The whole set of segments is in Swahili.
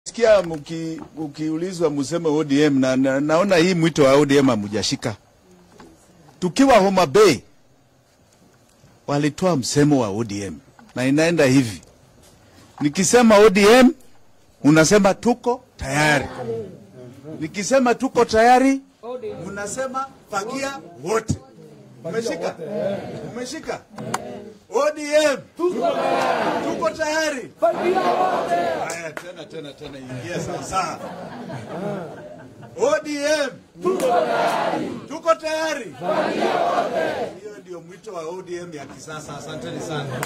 Sikia mki, ukiulizwa museme ODM na, na, naona hii mwito wa ODM hamujashika. Tukiwa Homa Bay walitoa msemo wa ODM na inaenda hivi, nikisema ODM unasema tuko tayari, nikisema tuko tayari unasema fagia wote. Umeshika? Umeshika? ODM tuko tayari. Haya, tena tena tena, ingia sasa. ODM tuko tayari. Hiyo ndio mwito wa ODM ya kisasa. Asanteni sana.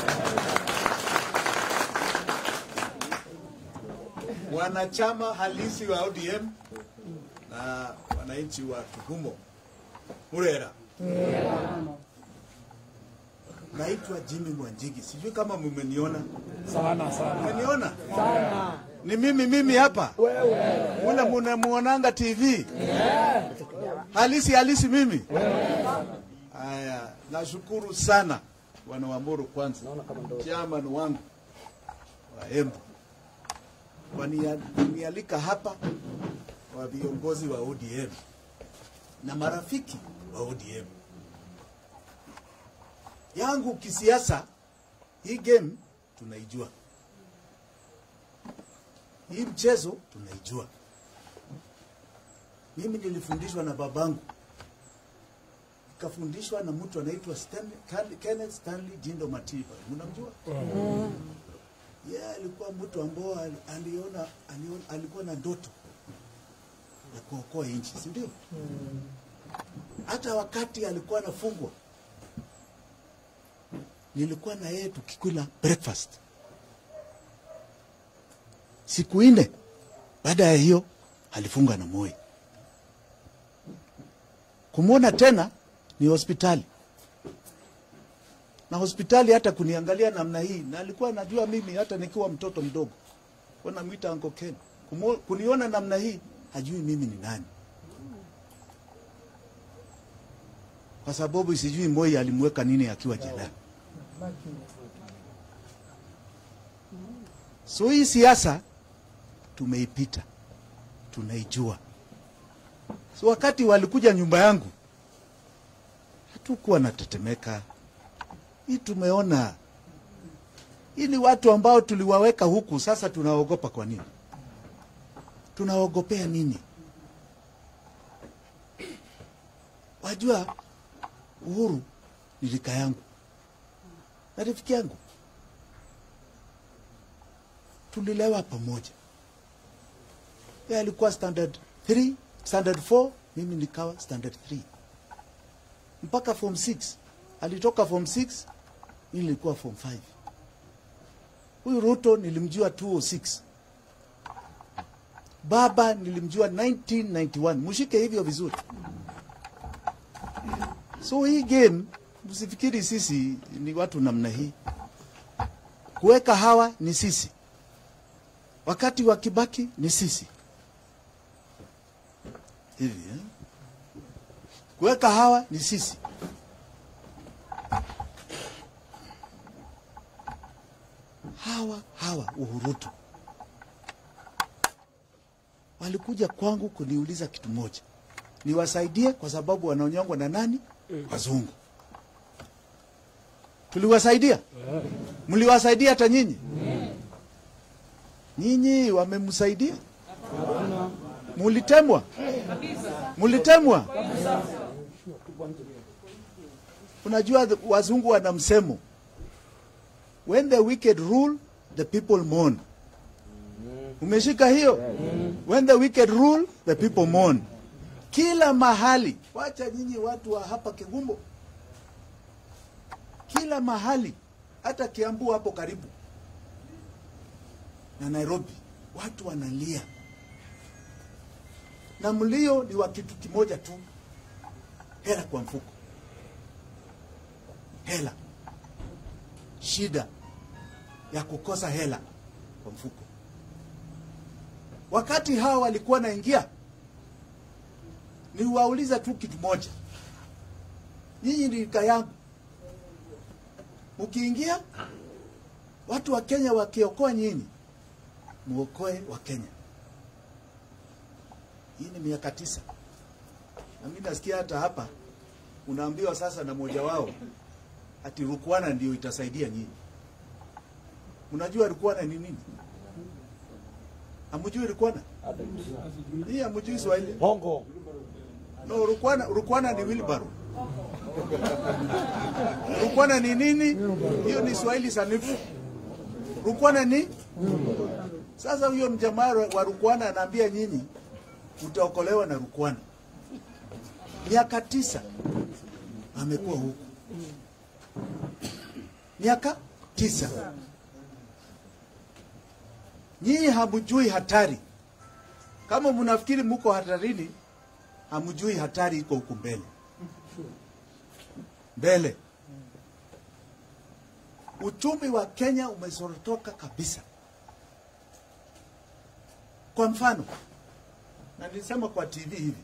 Wanachama halisi wa ODM na wananchi wa Tuhumo Murera. Naitwa Jimmy Mwanjigi, sijui kama mmeniona. sana sana Mmeniona? Ni mimi mimi hapa ule munamuonanga TV halisi halisi mimi. Haya, nashukuru sana wana Wamburu kwanza, chairman wangu wa Embu Wania- kunialika hapa, wa viongozi wa ODM na marafiki wa ODM yangu kisiasa. Hii game tunaijua, hii mchezo tunaijua. Mimi nilifundishwa na babangu, nikafundishwa na mtu anaitwa Stanley- Ken- Kenneth Stanley Jindo Matiba, mnamjua? Yeye alikuwa mtu ambao ali- aliona, aliona, alikuwa na ndoto ya kuokoa nchi, si ndio? Hata wakati alikuwa anafungwa nilikuwa na yeye tukikula breakfast siku nne. Baada ya hiyo alifunga na Moi. Kumwona tena ni hospitali, na hospitali hata kuniangalia namna hii, na alikuwa anajua mimi hata nikiwa mtoto mdogo, wanamwita Uncle Ken. Kumo- Kuniona namna hii, hajui mimi ni nani, kwa sababu sijui Moi alimweka nini akiwa jela. So hii siasa tumeipita, tunaijua. So wakati walikuja nyumba yangu, hatukuwa natetemeka. Hii tumeona, hii ni watu ambao tuliwaweka huku, sasa tunaogopa. Kwa nini? Tunaogopea nini? Wajua, Uhuru ni rika yangu na rafiki yangu, tulilewa pamoja. Yeye alikuwa standard 3, standard 4, mimi nikawa standard 3 mpaka form 6. Alitoka form 6, mimi nilikuwa form 5. Huyu Ruto nilimjua 206. Baba nilimjua 1991. Mshike hivyo vizuri. So hii game msifikiri sisi ni watu namna hii. Kuweka hawa ni sisi, wakati wa Kibaki ni sisi hivi eh? Kuweka hawa ni sisi. Hawa hawa Uhurutu walikuja kwangu kuniuliza kitu moja, niwasaidie kwa sababu wanaonyongwa na nani? Wazungu. Tuliwasaidia? Mliwasaidia hata nyinyi? Nyinyi wamemsaidia? Mulitemwa? Mulitemwa? Unajua the- wazungu wana msemo, when the wicked rule the people mourn. Umeshika hiyo? When the wicked rule the people mourn. Kila mahali, wacha nyinyi watu wa hapa Kigumbo, kila mahali, hata Kiambu hapo karibu na Nairobi, watu wanalia, na mlio ni wa kitu kimoja tu, hela kwa mfuko, hela, shida ya kukosa hela kwa mfuko. Wakati hawa walikuwa naingia, niwauliza tu kitu moja, nyinyi ni rika yangu, mkiingia watu wa Kenya wakiokoa nyinyi, muokoe wa Kenya. Hii ni miaka tisa, na mimi nasikia hata hapa unaambiwa sasa na mmoja wao ati Rukwana ndio itasaidia nyinyi. Unajua Rukwana ni nini? Hamjui Rukwana? Hii hamjui Swahili? Bongo. No, Rukwana, Rukwana ni wheelbarrow. Rukwana ni nini? Hiyo ni Swahili sanifu. Rukwana ni sasa, huyo mjamaa wa Rukwana anaambia nyinyi utaokolewa na Rukwana. Miaka tisa amekuwa huku, miaka tisa. Nyinyi hamjui hatari. Kama mnafikiri mko hatarini, hamjui hatari iko huku mbele mbele. Uchumi wa Kenya umesorotoka kabisa. Kwa mfano, na nilisema kwa TV hivi,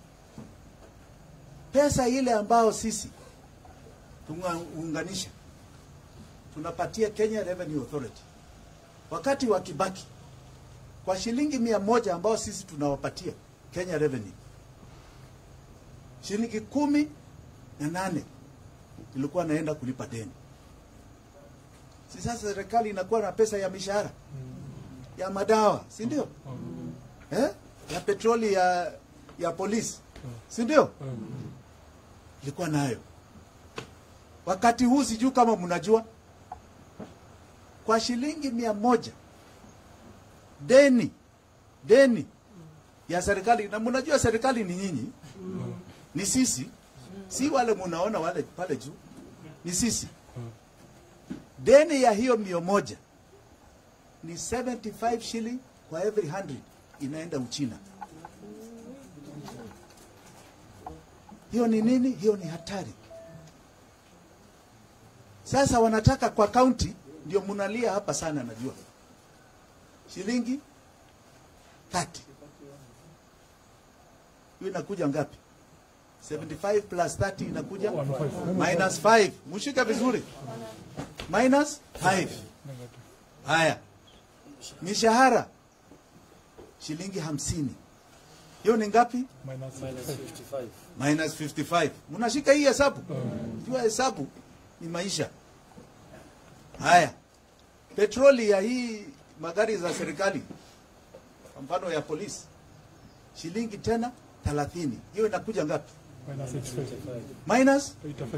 pesa ile ambayo sisi tunaunganisha tunapatia Kenya Revenue Authority wakati wa Kibaki kwa shilingi mia moja ambao sisi tunawapatia Kenya Revenue, shilingi kumi na nane ilikuwa naenda kulipa deni. Si sasa serikali inakuwa na pesa ya mishahara ya madawa, si ndio? Eh? Ya petroli ya ya polisi, si ndio? Ilikuwa nayo wakati huu, sijui kama mnajua, kwa shilingi mia moja deni deni ya serikali, na mnajua serikali ni nyinyi, ni sisi, si wale munaona wale pale juu, ni sisi. Deni ya hiyo mia moja ni 75 shilling kwa every 100 inaenda Uchina. Hiyo ni nini? Hiyo ni hatari. Sasa wanataka kwa kaunti, ndio munalia hapa sana, najua shilingi 30 hiyo inakuja ngapi? 75 plus 30 inakuja minus 5. Mshike vizuri, minus 5. Haya, mishahara shilingi hamsini, hiyo ni ngapi? Minus 55. Mnashika hii hesabu? Jua hesabu ni maisha. Haya, petroli ya hii magari za serikali, kwa mfano ya polisi, shilingi tena 30. Hiyo inakuja ngapi? Minus,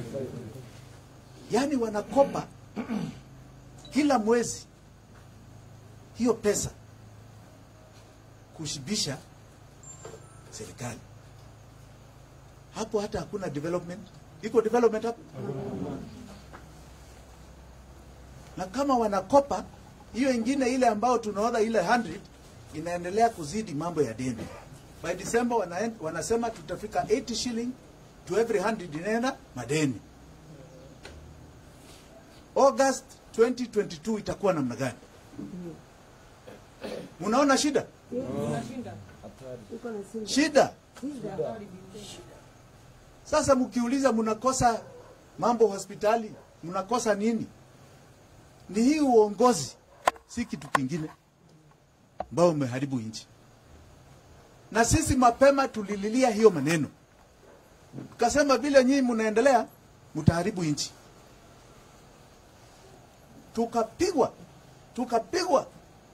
yani wanakopa kila mwezi hiyo pesa kushibisha serikali. Hapo hata hakuna development. Iko development hapo? Na kama wanakopa hiyo ingine ile ambayo tunaona ile 100 inaendelea kuzidi mambo ya deni. By December wana, wanasema tutafika 80 shilling to every 100 inaenda madeni. August 2022 itakuwa namna gani? Munaona shida? Shida. Sasa mkiuliza mnakosa mambo hospitali, mnakosa nini? Ni hii uongozi, si kitu kingine ambao umeharibu nchi. Na sisi mapema tulililia hiyo maneno, tukasema vile nyinyi mnaendelea mtaharibu nchi. Tukapigwa, tukapigwa.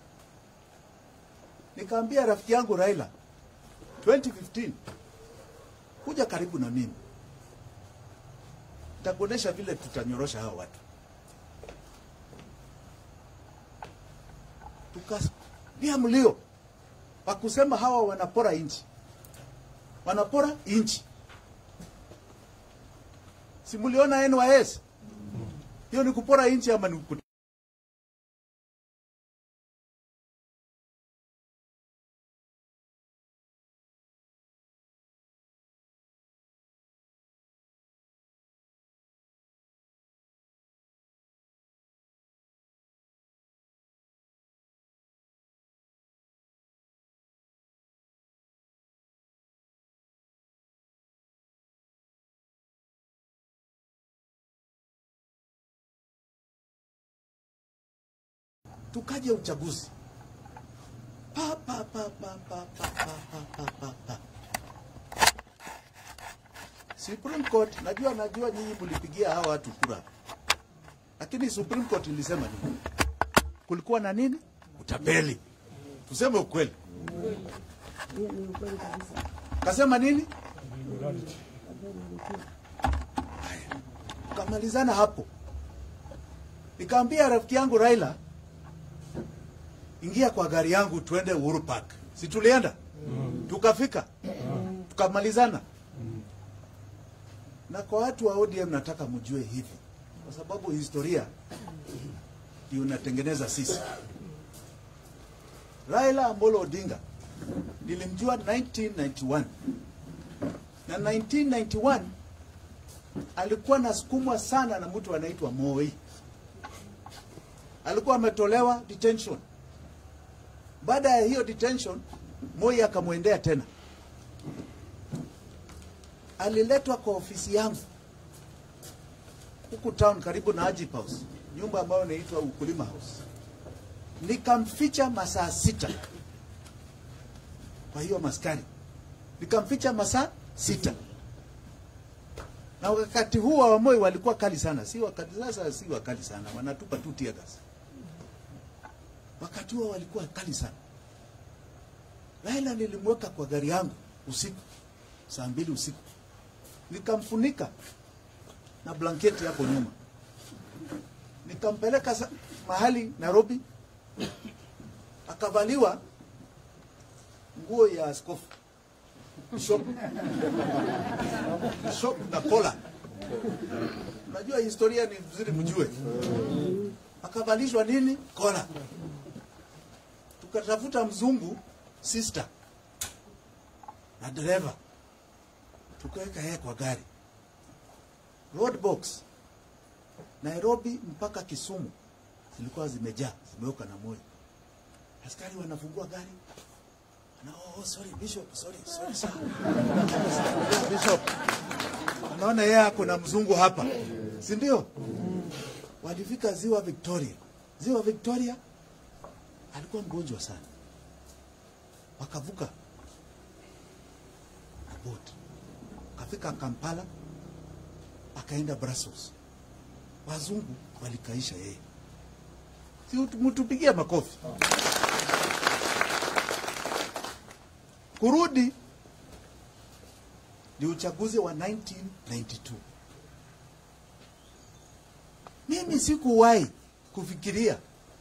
Nikaambia rafiki yangu Raila 2015 kuja karibu na mimi, nitakuonesha vile tutanyorosha hao watu. Tukalia mlio wa kusema hawa wanapora nchi, wanapora nchi. Si mliona NYS? Hiyo ni kupora nchi ama ni kupora? tukaja uchaguzi pa, pa, pa, pa, pa, pa, pa, pa, pa, pa, pa. Supreme Court, najua najua nyinyi mlipigia hawa watu kura, lakini Supreme Court ilisema nini? Kulikuwa na nini? Utapeli. Tuseme ukweli. Hiyo ni ukweli kabisa. Kasema nini? Haya. Tukamalizana hapo. Nikaambia rafiki yangu Raila, ingia kwa gari yangu tuende Uhuru Park. Si tulienda? Tukafika. Tukamalizana. Na kwa watu wa ODM nataka mjue hivi, kwa sababu historia ndio inatengeneza sisi. Raila Amolo Odinga nilimjua 1991 na 1991 alikuwa nasukumwa sana na mtu anaitwa Moi. Alikuwa ametolewa detention. Baada ya hiyo detention, Moi akamwendea tena, aliletwa kwa ofisi yangu huku town karibu na Ajip House, nyumba ambayo inaitwa Ukulima House. Nikamficha masaa sita kwa hiyo maskari, nikamficha masaa sita na wakati huo wa Moi walikuwa kali sana, si wakati sasa, si wakali sana, wanatupa tu tear gas. Wakati huo walikuwa kali sana. Raila nilimweka kwa gari yangu usiku saa mbili usiku, nikamfunika na blanketi hapo nyuma, nikampeleka sa- mahali Nairobi, akavaliwa nguo ya askofu bishop bishop na kola. Unajua historia ni vizuri mjue. Akavalishwa nini? Kola. Tukatafuta mzungu sister na dereva, tukaweka yeye kwa gari. Roadbox Nairobi mpaka Kisumu zilikuwa zimejaa, zimeweka na moyo. Askari wanafungua gari na oh, sorry bishop, sorry, sorry sir. bishop. Anaona yeye ako na mzungu hapa, si ndio? Walifika ziwa Victoria. Ziwa Victoria alikuwa mgonjwa sana, wakavuka na boti, akafika Kampala, akaenda Brussels. Wazungu walikaisha yeye, si mtupigia makofi. kurudi ni uchaguzi wa 1992. Mimi sikuwahi kufikiria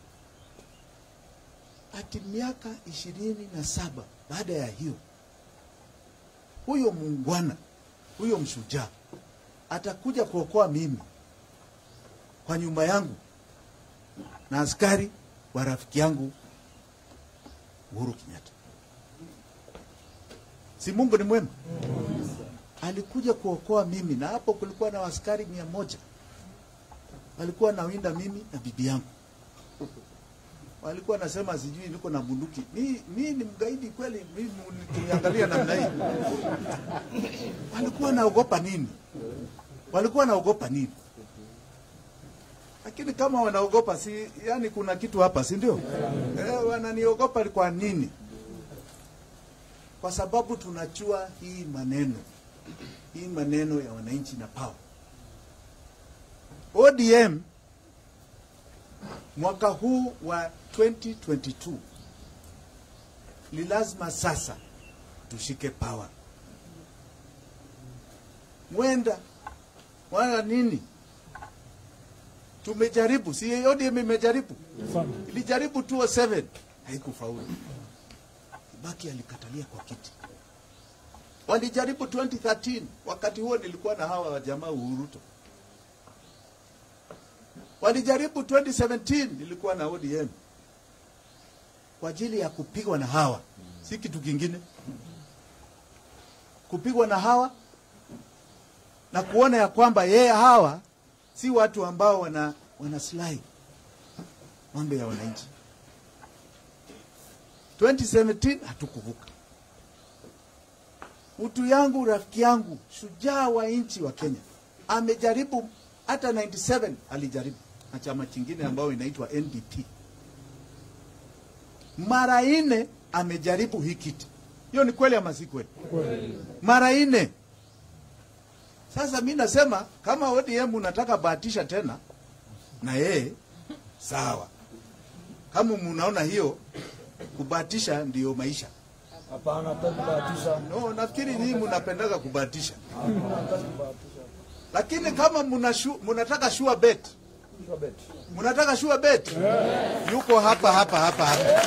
ati miaka ishirini na saba baada ya hiyo, huyo muungwana, huyo mshujaa atakuja kuokoa mimi kwa nyumba yangu na askari wa rafiki yangu Uhuru Kenyatta. Si Mungu ni mwema? Alikuja kuokoa mimi, na hapo kulikuwa na askari mia moja walikuwa nawinda mimi na bibi yangu. Walikuwa nasema sijui niko na bunduki. Mi, mi ni mgaidi kweli? Mimi kuniangalia namna hii, walikuwa naogopa nini? Walikuwa naogopa nini? Lakini kama wanaogopa, si yani kuna kitu hapa, si ndio? Eh, wananiogopa kwa nini? kwa sababu tunajua hii maneno hii maneno ya wananchi na power. ODM mwaka huu wa 2022 ni lazima sasa tushike power. Mwenda wala nini, tumejaribu, si ODM imejaribu, ilijaribu 207 haikufaulu. Kibaki alikatalia kwa kiti. Walijaribu 2013, wakati huo nilikuwa na hawa wa jamaa Uhuruto. Walijaribu 2017, nilikuwa na ODM kwa ajili ya kupigwa na hawa, si kitu kingine, kupigwa na hawa na kuona ya kwamba yeye hawa si watu ambao wana wanaslahi mambo ya wananchi. 2017 hatukuvuka. Mtu yangu rafiki yangu shujaa wa nchi wa Kenya amejaribu, hata 97 alijaribu na chama chingine ambayo inaitwa NDP, mara nne amejaribu hii kiti. Hiyo ni kweli ama si kweli? Mara nne Sasa mi nasema kama ODM unataka bahatisha tena na yeye sawa, kama munaona hiyo kubahatisha ndiyo maisha. Hapana, hataki kubahatisha. No, nafikiri nyinyi mnapendaga kubahatisha, Hapana, hataki kubahatisha. lakini kama muna shu, munataka sure bet, Sure bet. munataka sure bet, yuko hapa hapa hapa hapa.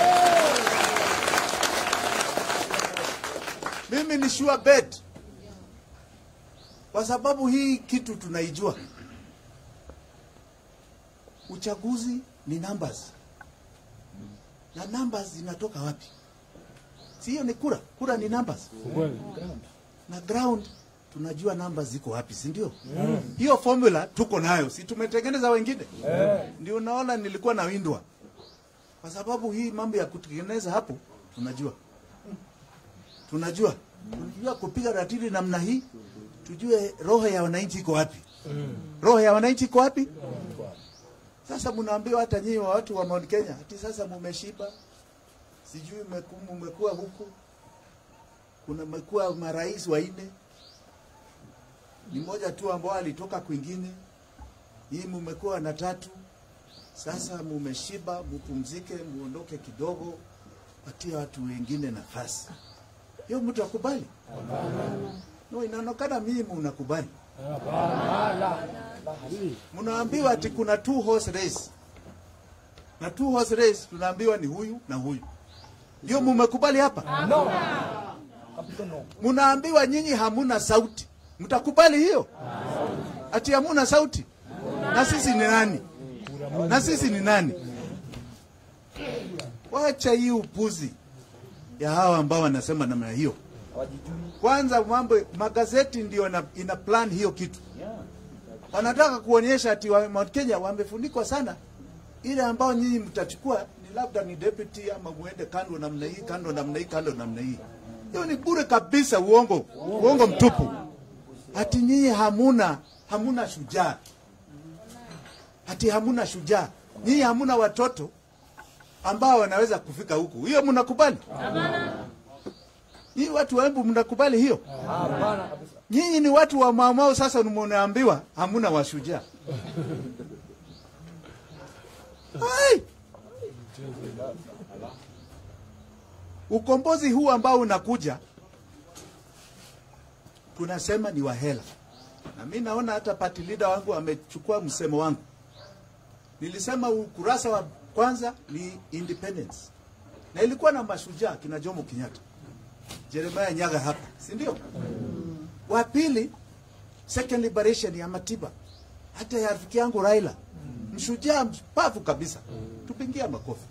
Mimi ni sure bet kwa sababu hii kitu tunaijua. Uchaguzi ni numbers, na numbers zinatoka wapi? Si hiyo ni kura? Kura ni numbers na ground tunajua namba ziko wapi, si ndio? Hiyo formula tuko nayo, si tumetengeneza wengine? Ndio unaona nilikuwa na windwa, kwa sababu hii mambo ya kutengeneza hapo tunajua, tunajua, tunajua kupiga ratili namna hii, tujue roho ya wananchi iko wapi, roho ya wananchi iko wapi. Sasa mnaambiwa hata nyinyi wa watu wa Mount Kenya, ati sasa mumeshiba, sijui mmeku- mmekuwa huku kuna mekuwa marais wanne, ni moja tu ambao alitoka kwingine. Hii mumekuwa na tatu. Sasa mumeshiba, mupumzike, muondoke kidogo, patia watu wengine nafasi. Hiyo mtu akubali? No, inaonekana mimi mnakubali. Mnaambiwa ati kuna two horse race, na two horse race tunaambiwa ni huyu na huyu. Ndio mumekubali hapa? Kapito no. Mnaambiwa nyinyi hamuna sauti, mtakubali hiyo? Ati hamuna sauti? Na sisi ni nani? Na sisi ni nani? Wacha hii upuzi ya hawa ambao wanasema namna hiyo. Hawajijui. Kwanza mambo magazeti ndio ina, ina plan hiyo kitu. Wanataka kuonyesha ati wa Mount Kenya wamefunikwa sana, ile ambao nyinyi mtachukua ni labda ni deputy ama muende kando namna hii, kando namna hii, kando namna hii. Hiyo ni bure kabisa, uongo, uongo mtupu. Ati nyinyi hamuna hamuna shujaa, ati hamuna shujaa, nyinyi hamuna watoto ambao wanaweza kufika huku. Hiyo mnakubali? Nyinyi watu wa Embu mnakubali hiyo? Hapana kabisa. Nyinyi ni watu wa maumau, sasa mnaambiwa hamuna washujaa. Ai! Ukombozi huu ambao unakuja tunasema ni wahela, na mi naona hata party leader wangu amechukua msemo wangu. Nilisema ukurasa wa kwanza ni independence, na ilikuwa na mashujaa kina Jomo Kenyatta, Jeremiah Nyaga hapa, si ndio? Wa pili second liberation ya Matiba, hata ya rafiki yangu Raila, mshujaa mpavu kabisa, tupingia makofi.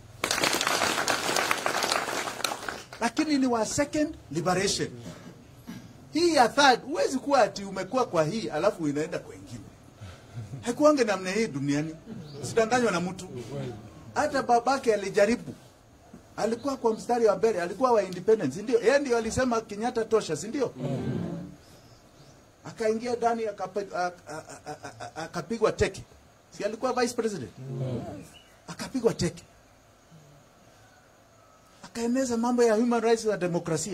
Lakini ni wa second liberation. Hii ya third, huwezi kuwa ati umekuwa kwa hii alafu inaenda kwa ingine. Haikuange namna hii duniani, usidanganywa na mtu. Hata babake alijaribu, alikuwa kwa mstari wa mbele, alikuwa wa independence, si ndio? Yeye ndio alisema Kenyatta tosha, si ndio? akaingia ndani akapa- a- a- a- a- a- akapigwa teke, si alikuwa vice president? Akapigwa teke, akaeneza mambo ya human rights na demokrasia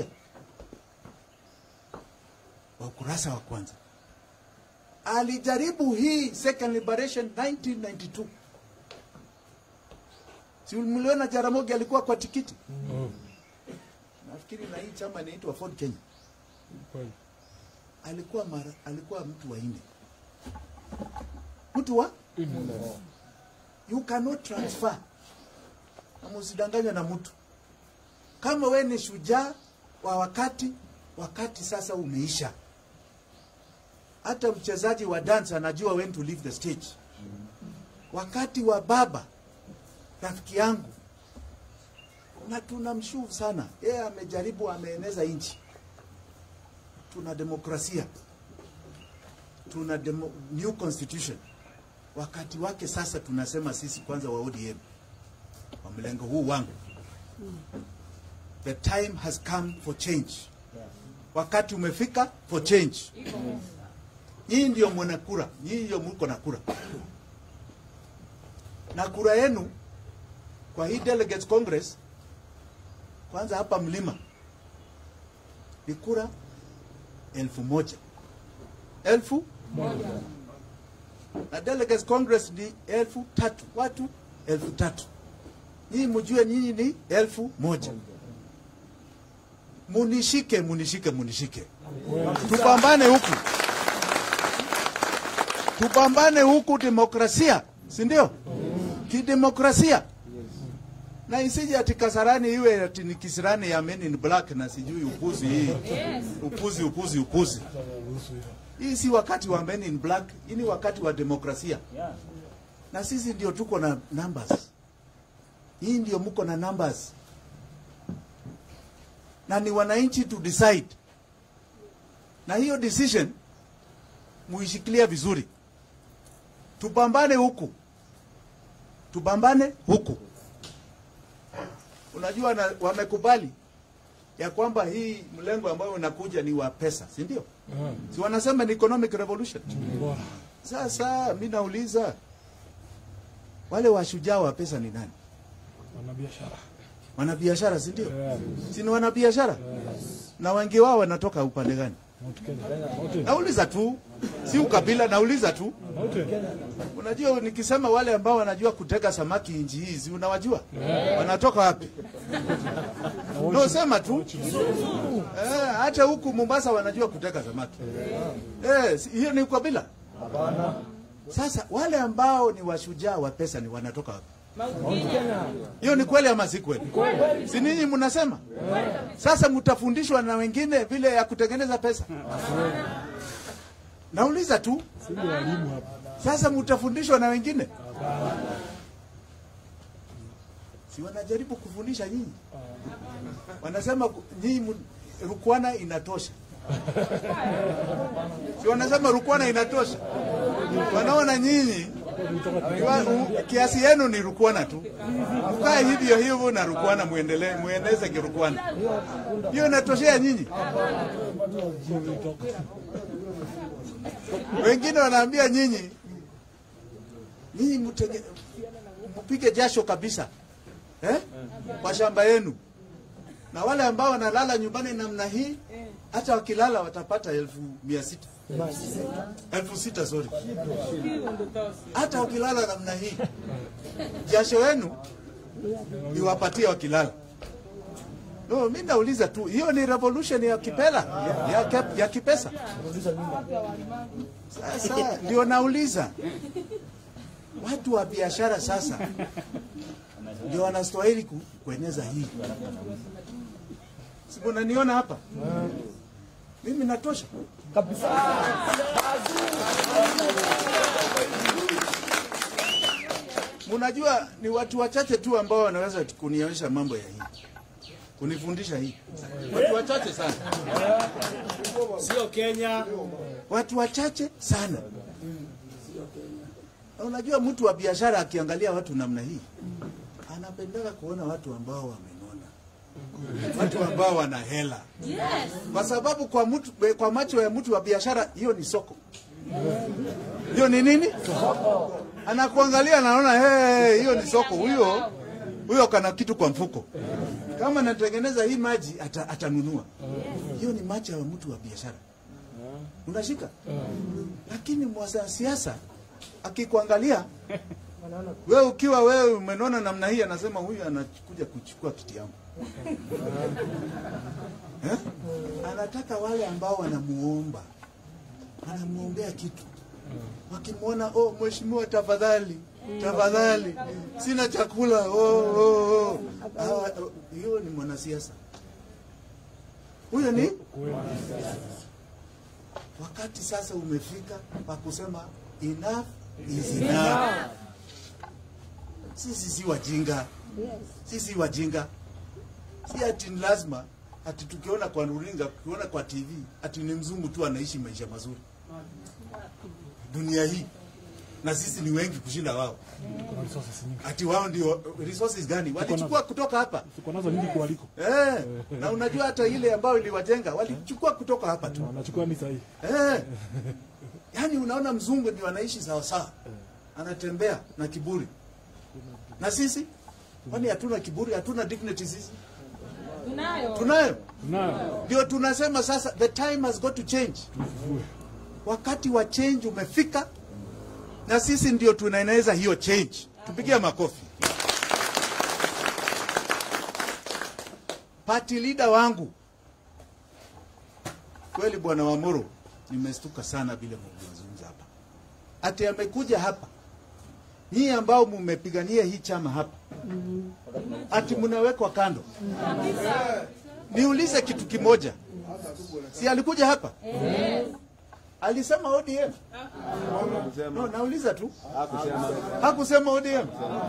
wa ukurasa wa kwanza. Alijaribu hii second liberation 1992 si mliona Jaramogi alikuwa kwa tikiti, nafikiri na hii chama inaitwa Ford Kenya alikuwa mara, alikuwa mtu wa nne, mtu wa you cannot transfer, na msidanganywe na mtu. Kama we ni shujaa wa wakati, wakati sasa umeisha. Hata mchezaji wa dance anajua when to leave the stage. Wakati wa baba rafiki yangu, na tunamshukuru sana yeye, amejaribu ameeneza nchi tuna demokrasia, tuna demo, new constitution. Wakati wake sasa, tunasema sisi kwanza wa ODM wa mlengo huu wangu, the time has come for change. Wakati umefika for change. Nyinyi ndio mwana kura, nyinyi ndio mko na kura, na kura yenu kwa hii delegates congress, kwanza hapa mlima ni kura elfu moja elfu na delegates congress ni elfu tatu watu elfu tatu nyinyi mjue nyinyi ni elfu moja munishike munishike munishike tupambane huku tupambane huku demokrasia si ndio kidemokrasia na isije ati kasarani iwe ati ni kisirani ya men in black na sijui upuzi hii upuzi upuzi upuzi hii si wakati wa men in black hii ni wakati wa demokrasia na sisi ndio tuko na numbers hii ndio mko na numbers na ni wananchi to decide na hiyo decision muishikilia vizuri tupambane huku tupambane huku unajua na, wamekubali ya kwamba hii mlengo ambayo unakuja ni wa pesa si ndio si wanasema ni economic revolution sasa mi nauliza wale washujaa wa pesa ni nani wanabiashara wanabiashara si ndio si ni wanabiashara na wengi wao wanatoka upande gani Mount Kenya Mount nauliza tu si ukabila nauliza tu Mount unajua nikisema wale ambao wanajua kutega samaki nchi hizi unawajua wanatoka wapi no sema tu eh, hata huku Mombasa wanajua kutega samaki eh, si- hiyo ni ukabila sasa wale ambao ni washujaa wa pesa ni wanatoka wapi hiyo ni kweli ama si kweli si ninyi mnasema sasa mtafundishwa na wengine vile ya kutengeneza pesa nauliza tu Sisi walimu hapa. sasa mtafundishwa na wengine si wanajaribu kufundisha nyinyi wanasema ku- nyinyi mu- rukwana inatosha si wanasema rukwana inatosha wanaona nyinyi wa- u- kiasi yenu ni rukwana tu mkae hivyo hivyo na rukwana muendelee mueneze kirukwana hiyo inatoshea nyinyi wengine wanaambia nyinyi nyinyi mtenge- mpige jasho kabisa eh? kwa shamba yenu na wale ambao wanalala nyumbani namna hii hata wakilala watapata elfu mia sita elfu sita sorry hata wakilala namna hii jasho yenu iwapatie wakilala no mi nauliza tu hiyo ni revolution ya kipela ya, ya, ya kipesa sasa ndio nauliza watu wa biashara sasa ndio wanastahili ku, kueneza hii. Si unaniona hapa? Mimi natosha Munajua ni watu wachache tu ambao wanaweza kunionyesha mambo ya hii, kunifundisha hii, watu wachache sana, Sio Kenya. watu wachache sana. Na unajua mtu wa biashara akiangalia watu namna hii anapendeka kuona watu ambao wamenona, watu ambao wana hela, kwa sababu kwa mtu, kwa macho ya mtu wa biashara hiyo ni soko. Hiyo ni nini? Anakuangalia anaona hey, hiyo ni soko. Huyo huyo kana kitu kwa mfuko. Kama natengeneza hii maji ata, atanunua. Hiyo ni macho ya mtu wa biashara. Unashika? Lakini mwanasiasa akikuangalia wewe ukiwa wewe umenona namna hii, anasema huyu anakuja kuchukua kiti yangu eh? Anataka wale ambao wanamuomba, wanamuombea kitu, wakimwona oh, mheshimiwa, tafadhali tafadhali, sina chakula oh, oh, oh. Ah, hiyo ni mwanasiasa huyo ni wakati sasa umefika pa kusema enough is enough. Sisi si wajinga, sisi si wajinga, si ati ni lazima ati tukiona kwa runinga, tukiona kwa TV ati ni mzungu tu anaishi maisha mazuri dunia hii, na sisi ni wengi kushinda wao. Kuna resources nyingi. Ati wao ndio resources gani walichukua kutoka hapa? Tuko nazo nyingi kualiko. Eh, na unajua hata ile ambayo iliwajenga walichukua kutoka hapa tu. Wanachukua ni sahihi. Eh. Yaani unaona mzungu ndio anaishi sawa sawa. Anatembea na kiburi. Na sisi kwani hatuna kiburi, hatuna dignity sisi? Tunayo. Tunayo. Nayo. Ndio tunasema sasa the time has got to change. wakati wa change umefika, na sisi ndio tunaeneza hiyo change. Tupigie makofi. Party leader wangu kweli, bwana Wamuru, nimestuka sana vile mlivyozungumza hapa, ati amekuja hapa nyinyi ambao mmepigania hii chama hapa, ati mnawekwa kando. Niulize kitu kimoja, si alikuja hapa alisema ODM? No, nauliza tu, hakusema ODM.